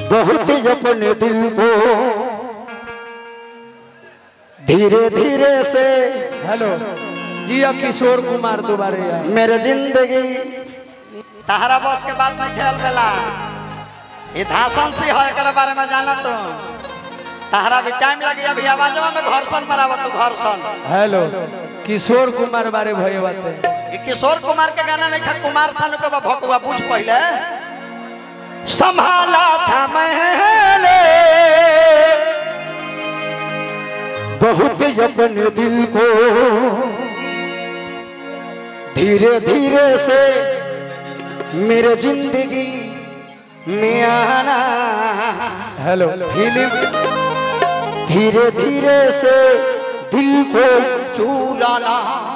बहुत अपने दिल को धीरे धीरे से हेलो जी अब किशोर कुमार दोबारे आए मेरे जिंदगी तहरा बस के बात नहीं खेल बेला ये धासन सी है एकरा बारे में जाना तो तहरा भी टाइम लगी अभी आवाजवा में घर्षण मरावत तू घर्षण हेलो किशोर कुमार बारे भये बाते ये किशोर कुमार के गाना नहीं था कुमार सानू के भकुआ पूछ पहले संभाला था मैंने बहुत अपने दिल को धीरे धीरे से मेरे जिंदगी में आना हेलो फिल्म धीरे धीरे से दिल को चुराना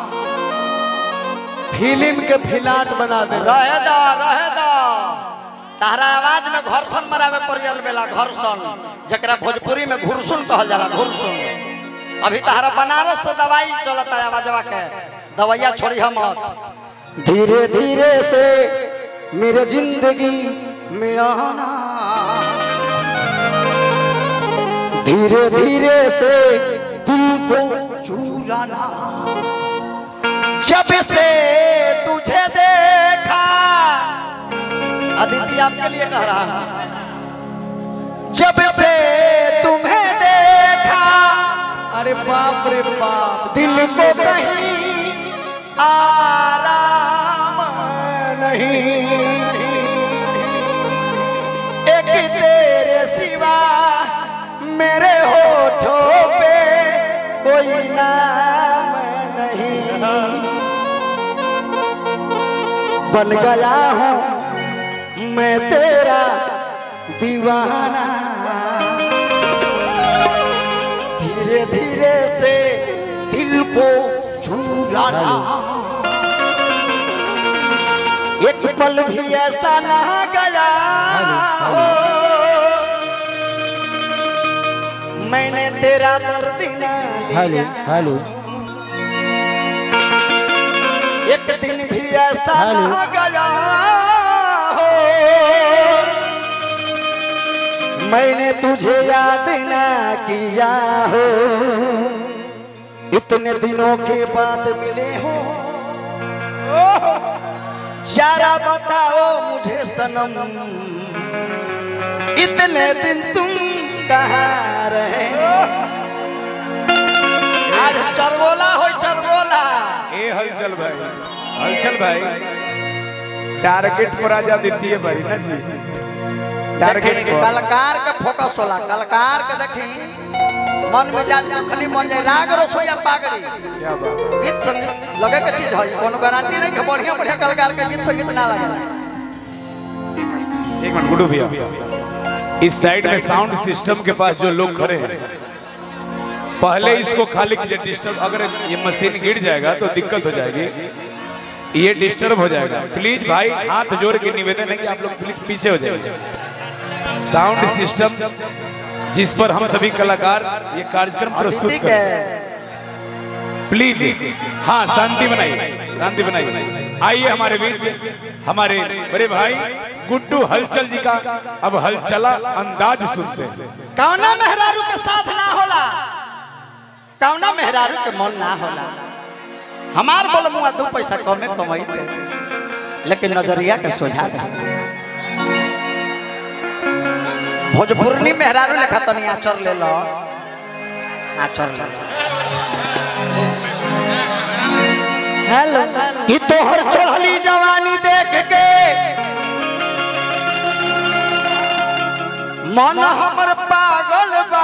फिल्म के फिलाट बना दे रहे दा रहे दा तहरा आवाज में घर्षण मरावे पड़ियल बेला घर्षण जकरा भोजपुरी में घुरसुन कहल जाला घुरसुन अभी तहरा बनारस से दवाई चलता है आवाजवा के दवाइया छोड़ी हम धीरे धीरे से मेरे जिंदगी में आना धीरे धीरे से दिल को चुराना जब से तुझे देखा अदिति आपके लिए कह रहा हूं जब से तुम्हें देखा अरे बाप रे बाप दिल को कहीं आराम नहीं एक तेरे सिवा मेरे होठों पे कोई नाम नहीं बन गया हूँ मैं तेरा दीवाना धीरे धीरे से दिल को चुराना एक पल भी ऐसा ना गया हो मैंने तेरा दर्द ना लिया हेलो एक दिन भी ऐसा ना गया हो मैंने तुझे याद ना किया हो इतने दिनों के बाद मिले हो जरा बताओ मुझे सनम इतने दिन तुम कहाँ रहे आज चरगोला हो चरगोला ए हलचल भाई हलचल भाई टारगेट पर आजा देती है भाई ना जी टारगेट देखी, पर कलाकार के फोकस होला कलाकार के देखी मन मिजाज कखनी मन जाए राग रसोईया पागड़ी क्या बात गीत संगीत लगे के चीज है कोनो गारंटी नहीं कि बढ़िया बढ़िया कलाकार के गीत संगीत ना लगे एक मिनट गुडू भैया इस साइड में साउंड सिस्टम के पास जो लोग खड़े हैं पहले इसको खाली कीजिए डिस्टर्ब अगर ये मशीन गिर जाएगा तो दिक्कत हो जाएगी ये डिस्टर्ब हो जाएगा प्लीज भाई हाथ जोड़ के निवेदन है कि आप लोग प्लीज पीछे हो जाइए साउंड सिस्टम जिस पर हम सभी कलाकार ये कार्यक्रम प्रस्तुत ठीक कर है प्लीज हाँ शांति बनाइए शांति बनाइए आइए हमारे बीच हमारे बड़े भाई गुड्डू हलचल जी का अब हलचला अंदाज सुनते हैं कौना मेहरारू के साथ ना होला कौना मेहरारू के मन ना होला हमार बोल मुआ दू पैसा कमे कमाई लेकिन नजरिया के सोझा रहे। भोजपुरनी मेहरारू लेखा तनी आचर ले लो आचर ले लो हेलो कि तोहर चढ़ली जवानी देख के मन हमर पागल बा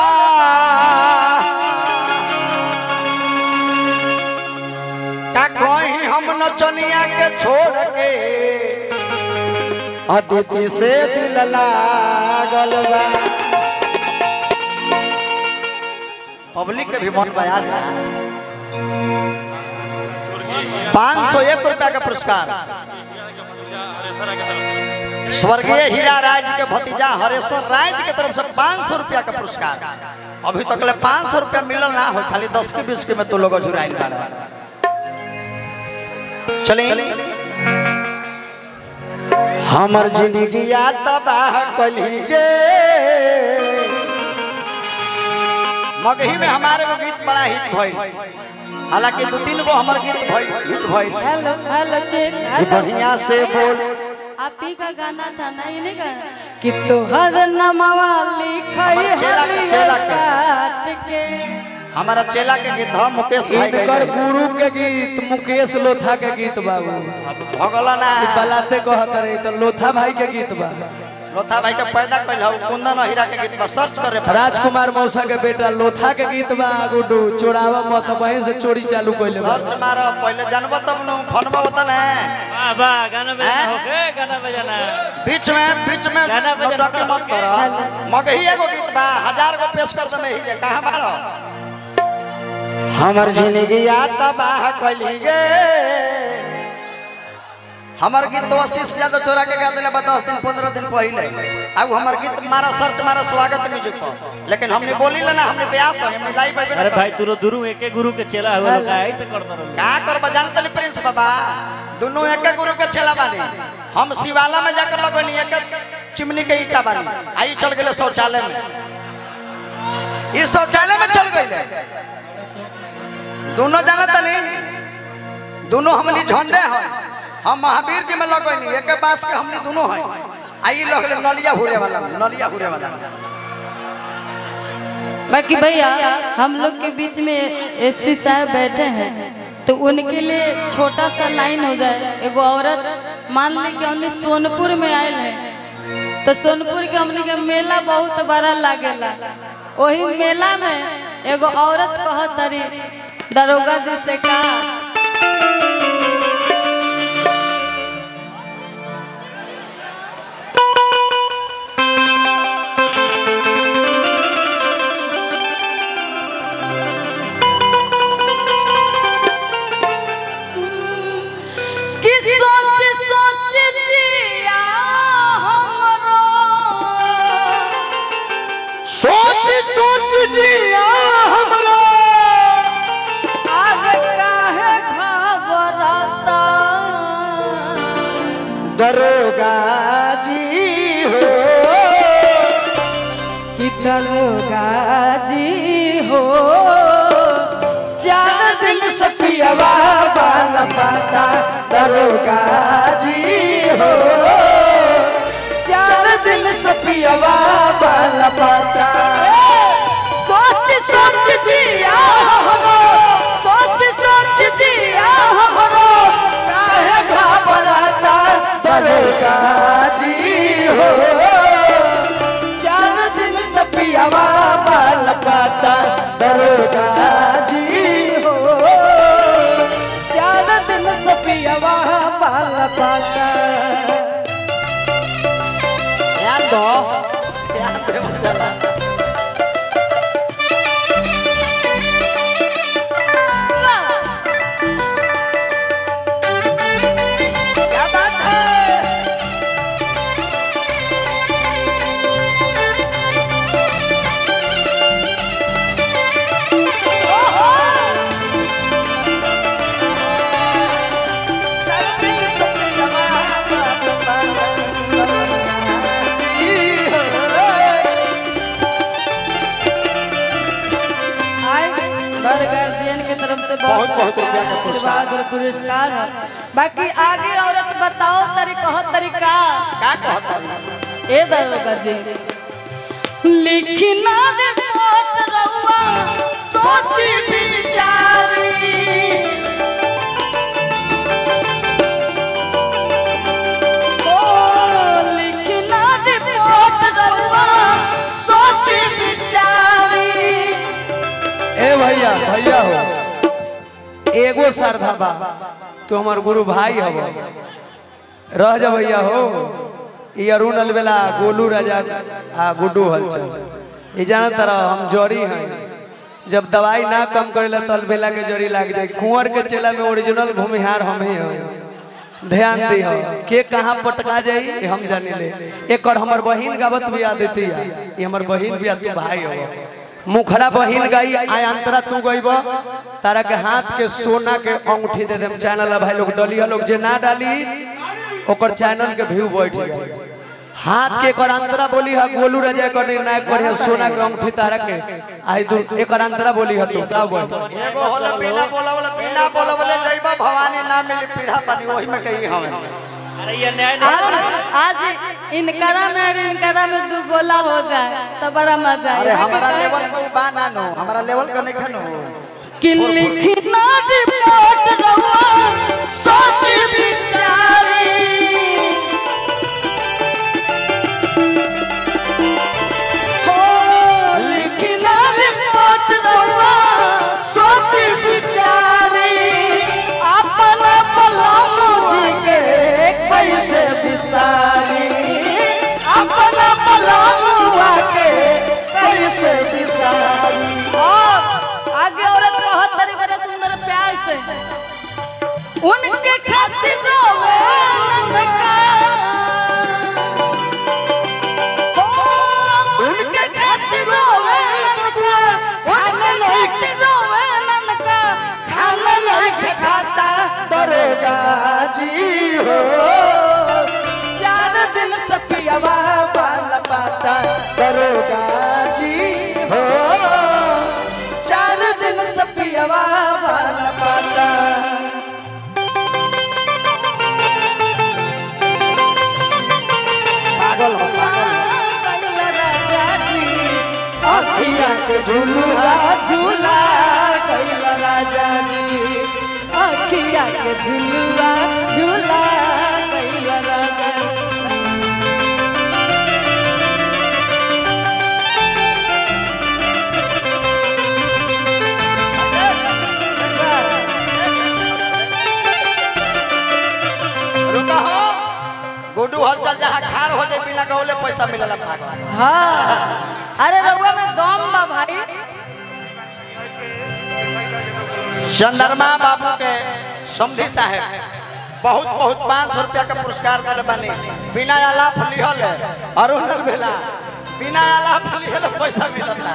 का कहीं हम नचनिया के छोड़ के अदिति से दिल लागल बा पब्लिक के भी मन बया जा पाँच सौ एक रुपया का पुरस्कार स्वर्गीय हीरा राय जी के भतीजा हरेश्वर राय जी के तरफ से पाँच सौ रुपया का पुरस्कार अभी तक ले पाँच सौ रुपया मिलल ना हो खाली दस के बीस के में तो लोग झुराइल बाड़े चलिए हमर जिंदगी तबाह कली गे मगही में हमारे को गीत बड़ा हिट भइल हालांकि दो तीन गो हमर गीत भइल हिट भइल हेलो हेलो चेक ये हेलो बढ़िया से बोल आप ही का गाना था ना ये नहीं गाना कि तोहर नमवा लिखई चेला के- हरियर चेला के। काट के हमारा चेला के गीत ह मुकेश भाई इनकर के गुरु के गीत मुकेश लोथा के गीत बाबू भगला ना बलाते कहत रहे तो लोथा भाई के गीत बा लोथा भाई के पैदा कइल हौ कुंदन हीरा के गीत बा सर्च करे पड़ी। राजकुमार मौसा के बेटा लोथा के गीत बा गुड्डू चोरावा मत वहीं से चोरी चालू कइले बा सर्च मारो पहले जानबो तब न फोनबो होता ना वाह वाह गाना बजाना हैं? होके गाना बजाना बीच में बीच में गाना बजाना नौटंकी मत करो मगही एगो गीत बा हजार गो पेश कर समय ही जे कहां बाड़ो हमर जिंदगी तबाह कली गे हमर गीत तो अस्सी से ज्यादा चोरा के गा दिले बा दस दिन पंद्रह दिन पहले अब हमर गीत मारा सर्च मारा स्वागत म्यूजिक पर लेकिन हमने बोली ना हमने ब्यास है हमने लाइव पे अरे भाई तू गुरु एके गुरु के चेला हुआ लोग ऐसे करता रहो का कर बजान तली प्रिंस बाबा दोनों एक गुरु के छेला बानी हम शिवाला में जाकर लगनी एक चिमनी के ईटा बानी आई चल गए शौचालय में इस शौचालय में चल गए दोनों जाना तनी दोनों हमनी झंडे हैं हम महावीर जी में लगनी एक बास के हमनी दोनों हैं आई लगले नलिया हुरे वाला में नलिया हुरे वाला में बाकी भैया हम लोग के बीच में एसपी साहब बैठे हैं तो उनके लिए छोटा सा लाइन हो जाए एगो औरत मान ली कि हमने सोनपुर में आयल है तो सोनपुर के हमने के मेला बहुत बड़ा लागेला वही मेला में एगो औरत कहत तरी दरोगा जी से कहा कि सोच सोच जिया हमरो सोच सोच जिया हमरा आज काहे घबराता दरोगा जी हो कि दरोगा जी हो चार दिन से पियवा वाला पाता दरोगा जी हो चार दिन से पियवा वाला पाता सोच सोच जिया हमरो सोच सोच जिया हमरो काहे घबराता दरोगा जी हो चार दिन से पियवा वाला पाता दरोगा जी हो चार दिन से पियवा पाल पाता ध्यान दो ध्यान दे मजा क्या बात है आए बड़ गार्जियन के तरफ से बहुत- बहुत बहुत रुपया का आशीर्वाद और पुरस्कार है बाकी आगे औरत बताओ तरीका हो तरीका का कहता है? ए दरोगा जी लिखना रिपोर्ट रहुआ सोची बिचारी ओ लिखना रिपोर्ट रहुआ सोची बिचारी ए भैया भैया हो एगो श्रद्धा बा तो हमार गुरु भाई हव रह जा भैया हो ई अरुण अलबेला गोलू राजा आ गुड्डू हलचल ये जाना तरह हम जड़ी हैं जब दवाई ना कम करेला तो अलबेला के जड़ी लाग जाए कुंवर के चेला में ओरिजिनल भूमिहार हम ही हैं ध्यान दी हो के कहाँ पटका जाई ये हम जाने ले एक और हमर बहिन गावत भी आ देती है ये हमर बहिन भी आ तू भाई हो मुखरा बहिन गई आयांतरा तू गईब तारा के हाथ के सोना के अंगूठी दे देम चैनल है भाई लोग डलिया लोग जे ना डाली ओकर चैनल के व्यू बैठ जाए हाथ के एकर अंतरा बोली है गोलू राजा कर निर्णायक कर है सोना के अंगूठी तारा के आई दू एकर अंतरा बोली है तो सब बोल एगो होला बिना बोलवले बिना बोलवले जइबा भवानी ना मिली पीढ़ा पानी वही में कही हमें अरे ये न्याय और नहीं आज इनकरा में और इनकरा में दू गोला हो जाए तो बड़ा मजा अरे आए हमारा लेवल पे बा ना नो हमारा लेवल का नहीं खनो कि लिखना रिपोर्ट रहुआ सोच विचारी हो लिखना रिपोर्ट रहुआ सोच विचारी अपना पलम जी के कैसे बिसारी अपना पलम के कैसे बिसारी आगे औरत कहत तरी बड़े सुंदर प्यार से उनके खातिर रोवे नंदका हो, उनके खातिर रोवे नंदका उनके खातिर रोवे नंदका खाना नहीं खाता दरोगा जी हो चार दिन सपियावा बाल पाता दरोगा जी हो चार दिन सपियावा बाल पाता पागल हो अखिया के झुलुआ झूला कैल राजा जी अखिया के झुलुआ झूला कैल राजा रुका हो गुड्डू हलचल जहाँ खाड़ हो जाए बिना गौले पैसा मिलेला पागल हाँ अरे रउआ में दम बा भाई चंद्रमा बाबू के समधी साहेब बहुत बहुत पाँच सौ रुपया का पुरस्कार दिले बानी बिना आलाप लिहल अरुण बेला बिना आलाप लिहल पैसा मिलता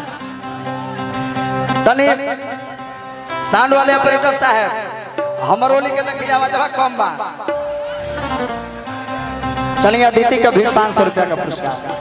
तनी साउंड वाले ऑपरेटर साहब हमर ओली के देखिए आवाज कम बा चलिए अदिति का भी पाँच सौ रुपया का पुरस्कार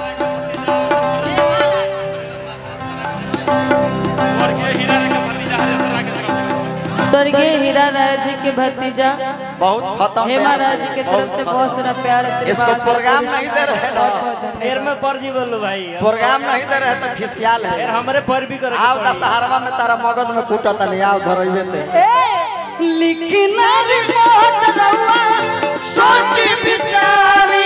स्वर्गीय हीरा राय जी के भतीजा बहुत खत्म हेमा प्यार राय जी के तरफ से बहुत सारा प्यार इसको आशीर्वाद प्रोग्राम नहीं दे रहे ना देर में पर जी बोलो भाई प्रोग्राम नहीं दे रहे तो खिसियाल फिर है हमरे पर भी करे आओ दशहरवा में तारा मगध में कूटत नहीं आओ धरइबे ते लिखना रिपोर्ट रउआ सोच विचारी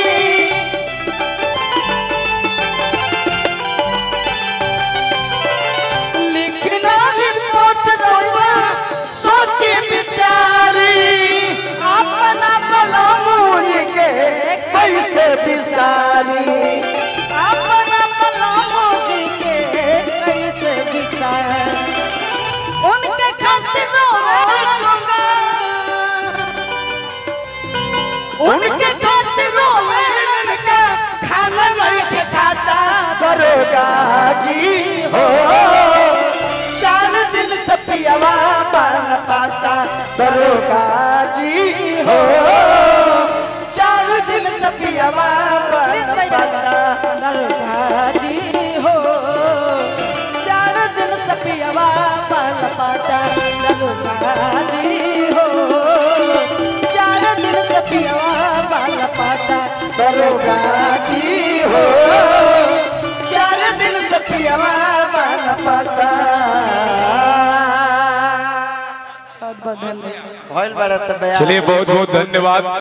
लिखना रिपोर्ट रउआ सोच विचारी अपना बलमूर के कैसे बिसारी अपना बलमूर के कैसे बिसारी उनके खातिर रोवे लूंगा उनके खातिर रोवे लूंगा खाना नहीं के खाता दरोगा जी हो चार दिन से पियावा बन पाता दरोगा जी हो चार दिन से पियावा बन पाता दरोगा जी हो चार दिन सपियावा पाल पाता दरोगा जी हो चार दिन सपियावा पाल पाता दरोगा जी हो चार दिन से पियावा बन पाता बहुत बहुत धन्यवाद भइल बड़े तो बया चलिए बहुत बहुत धन्यवाद